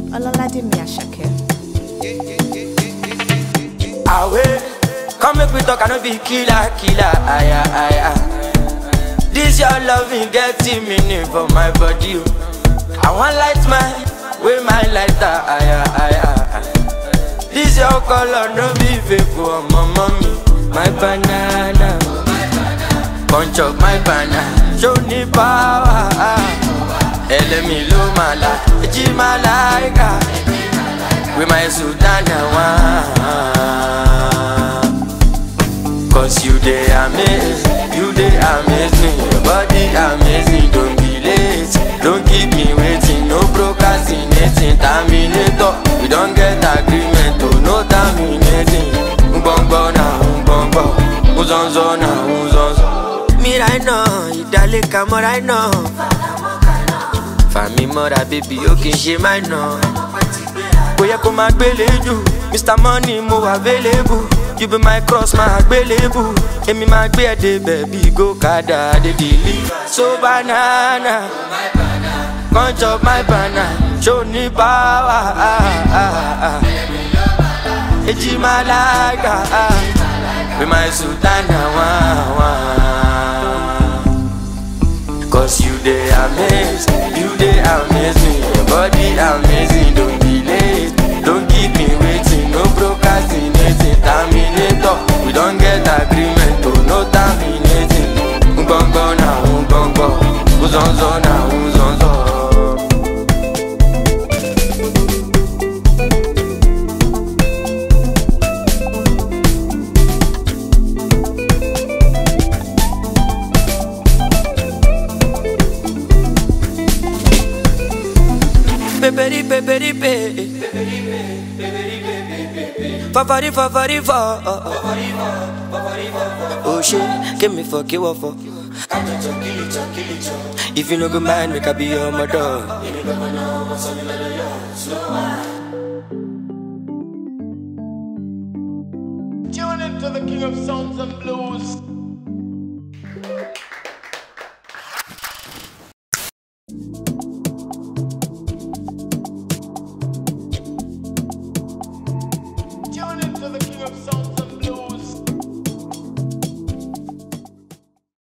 Ọlọ́ládé Àṣàkẹ́. Away, come make we talk, I no be killer, killer, aya, aya. This your loving getting meaning for my body. oh. I want light my, way my lighter, aya, aya. This your color, no be fake for my mommy, my banana. Punch up my banana, show me power. Elemi lo mala, eji malaika. With my Sultana one Cause you they amaze You they amaze me Your body amazing Don't be late Don't keep me waiting No procrastinating Terminator We don't get agreement Oh no terminating Ngbongbo na ngbongbo Uzonzo na uzonzo Me right now Ìdálẹ́ka mọ́ right now Fàmí mọ́ra baby ó kì í ṣe máa nà kò yẹ kó máa gbélé jù mr money mo wà available you be my cross máa gbélébù èmi máa gbé ẹ̀ débẹ̀ bí gòkàdà dédìlí so banana come chop my banana show ní power èjì máa lága be my sultana wá wá. Cause you they amaze, you they amaze me Your body amazing, don't be late Don't keep me waiting, no procrastinating Terminator, we don't get agreement Oh, no terminating Ngbongbo na ngbongbo Uzonzo na uzonzo Peperi peperi pe Fafari fafari fa Oh shit, give me fuck you for If you no go mind, make I be your mother Tune into the King of Sounds and Blues.